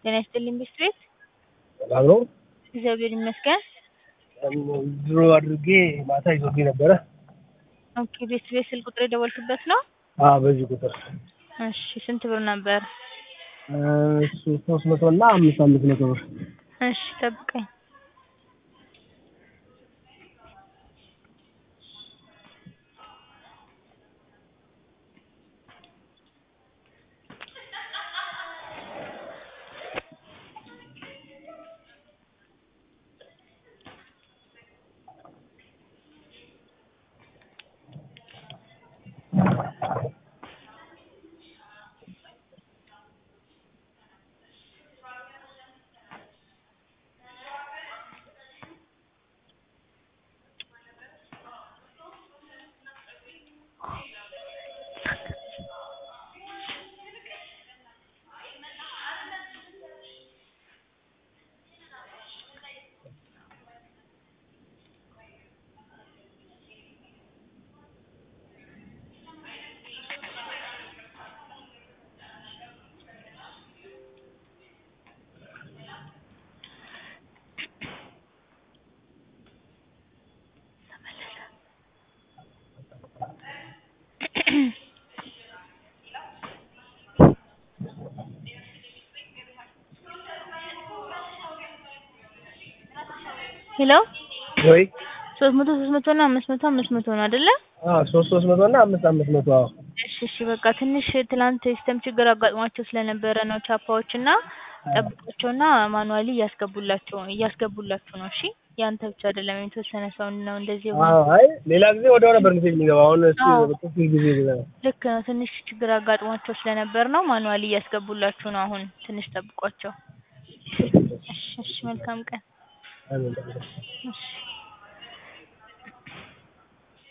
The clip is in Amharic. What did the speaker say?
ጤና ይስጥልኝ ብስክሌት ሰላም ነው። እግዚአብሔር ይመስገን። ድሮ አድርጌ ማታ ይዞብኝ ነበረ። ኦኬ ቤት ስልክ ቁጥር የደወልክበት ነው? አዎ በዚህ ቁጥር እሺ ስንት ብር ነበር? እሱ ሶስት መቶ እና አምስት አምስት መቶ ብር እሺ ጠብቀኝ። ሄሎ ወይ ሶስት መቶ ሶስት መቶ እና አምስት መቶ አምስት መቶ ነው አይደለ? አዎ ሶስት ሶስት መቶ እና አምስት አምስት መቶ አዎ እሺ እሺ በቃ ትንሽ ትላንት ሲስተም ችግር አጋጥሟቸው ስለነበረ ነው ቻፓዎች እና ጠብቋቸውና ማኑዋሊ እያስገቡላቸው እያስገቡላችሁ ነው። እሺ ያንተ ብቻ አይደለም የተወሰነ ሰው ነው እንደዚህ የሆነው። አዎ አይ ሌላ ጊዜ ወዲያው ነበር ሜሴጅ የሚገባው አሁን እሱ አዎ። በጥፍ ጊዜ ነው ልክ ነው። ትንሽ ችግር አጋጥሟቸው ስለነበር ነው ማኑዋሊ እያስገቡላችሁ ነው። አሁን ትንሽ ጠብቋቸው። እሺ እሺ መልካም ቀን። አሜን እሺ